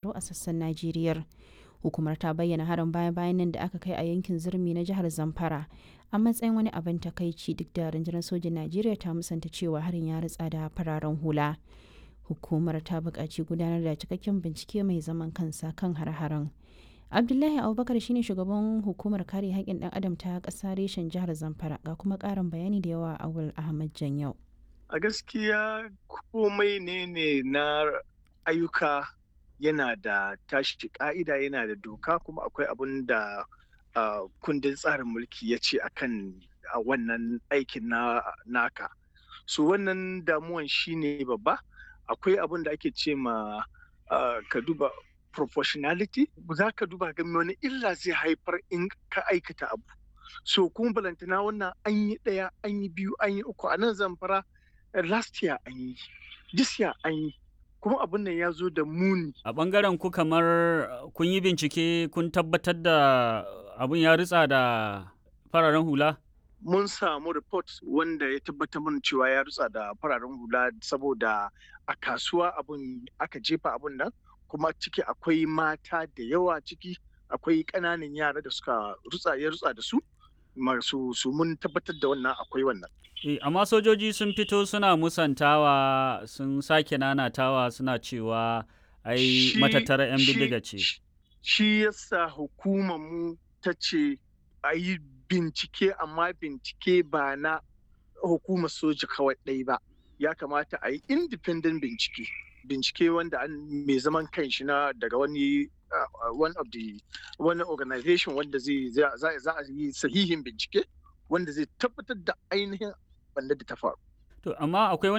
tsaro a sassan Najeriya. Hukumar ta bayyana harin baya-bayan nan da aka kai a yankin Zurmi na jihar Zamfara a matsayin wani abin takaici duk da rundunar sojin Najeriya ta musanta cewa harin ya ritsa da fararen hula. Hukumar ta buƙaci gudanar da cikakken bincike mai zaman kansa kan har-haren. Abdullahi Abubakar shine shugaban hukumar kare haƙƙin ɗan adam ta ƙasa reshen jihar Zamfara ga kuma ƙarin bayani da yawa Awul Ahmad Janyau. A gaskiya komai ne ne na ayyuka yana da tashi ka'ida yana da doka kuma akwai abin da uh, kundin tsarin mulki ya ce akan a wannan aikin na naka so wannan damuwan shine babba akwai abin da ake ce ma uh, ka duba proportionality za ka duba ga wani illa zai haifar in ka aikata abu so kuma balantana wannan an yi ɗaya an yi biyu an yi uku a nan zamfara last year an yi this year an yi kuma abin nan ya zo da muni. A ɓangaren ku kamar kun yi bincike kun tabbatar da abin ya ritsa da fararen hula? Mun samu report wanda ya tabbatar mana cewa ya ritsa da fararen hula saboda a kasuwa abin aka jefa abin nan kuma ciki akwai mata da yawa ciki akwai ƙananan yara da suka rutsa ya rutsa da su masu su mun tabbatar da wannan akwai wannan. E, amma sojoji sun fito suna musantawa sun sake nanatawa suna cewa ai matattara 'yan bindiga ce. Shi yasa hukumar mu ta ce a yi bincike amma bincike ba na hukumar soja kawai ɗai ba. Ya kamata a yi independent bincike. Bincike wanda an mai zaman kanshi na daga wani uh, one of the wani organization wanda zai za a yi sahihin bincike wanda zai tabbatar da ainihin wanda da ta faru. To, amma akwai